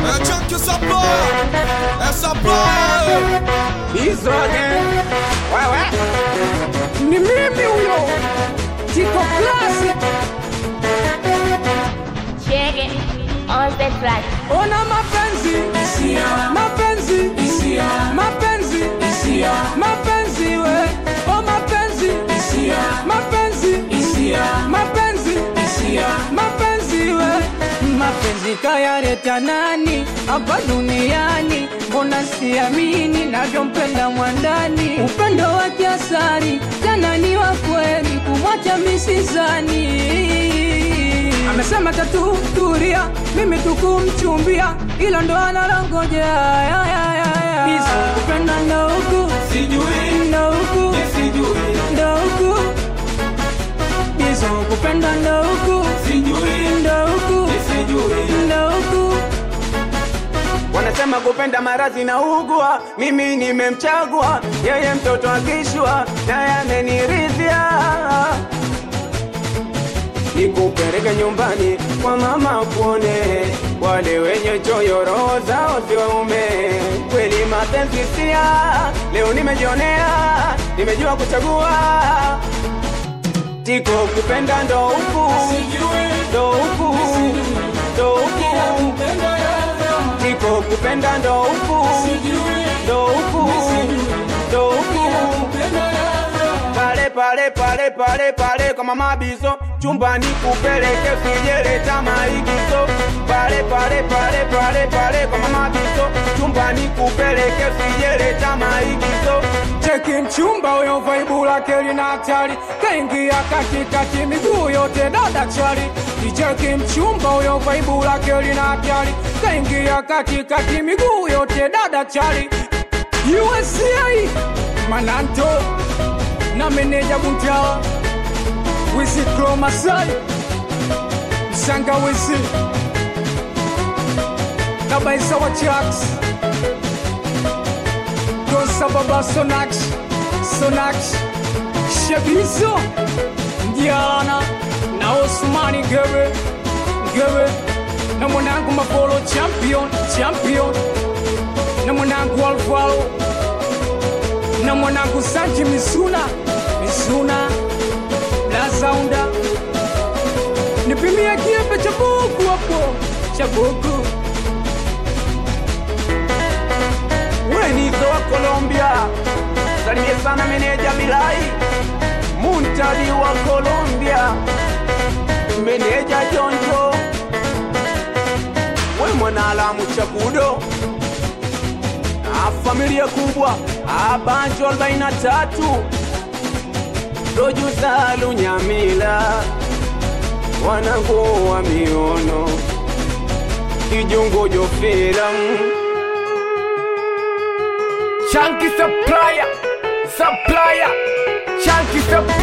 Eh, chunky supplier. Eh, supplier. hizo again. Wewe ni mimi huyo Tiko Classic. Check it on the track. Ona mapenzi mapenzi mapenzi mapenzi we o mapenzi mapenzi mapenzi mapenzi we mapenzi kayaleta nani hapa duniani mbona siamini navyompenda mwandani upendo wa kiasari tena ni wa kweli kumwacha misizani amesema tatu turia mimi tukumchumbia ilo ndo analongojea ya, ya, ya, ya. Hizo kupenda ndo huku ndo huku ndo huku hizo kupenda ndo huku ndo huku ndo huku wanasema kupenda maradhi na ugua, mimi nimemchagua yeye, mtoto akishwa naye ameniridhia. Nikupeleke nyumbani kwa mama kuone wale wenye choyo roho zao si waume. Kweli mapenzi sia, leo nimejionea, nimejua kuchagua. Tiko kupenda ndo huku ndo huku ndo huku Tiko kupenda ndo huku ndo huku ndo huku pale pale pale pale pale kwa mama bizo chumbani kupeleke sijeleta maigizo pale pale pale pale pale kwa mama bizo chumbani kupeleke sijeleta maigizo cheki mchumba huyo vaibu lake lina hatari kaingia katikati miguu yote dada chali icheki mchumba huyo vaibu lake lina hatari kaingia katikati miguu yote dada chali USA Mananto na meneja Buntawa Wisi Kromasai Msanga Wisi na Baisa wa Chucks Kosa Baba Sonax Sonax Shabizo Ndiana na Osmani Gere Gere na mwanangu Mapolo Champion Champion na mwanangu Alvaro na mwanangu Sanji Misuna Misuna na Zaunda nipimia kiembe cha buku hapo cha buku Wenizo wa Colombia, salimie sana meneja Bilai Muntadi wa Colombia, meneja Jonjo, we mwanaalamu Chakudo na familia kubwa Abanjo 43 Rojuza Lunyamila, wanangu wa miono Kijungo Jofera Chunky supplier, supplier, chunky supplier.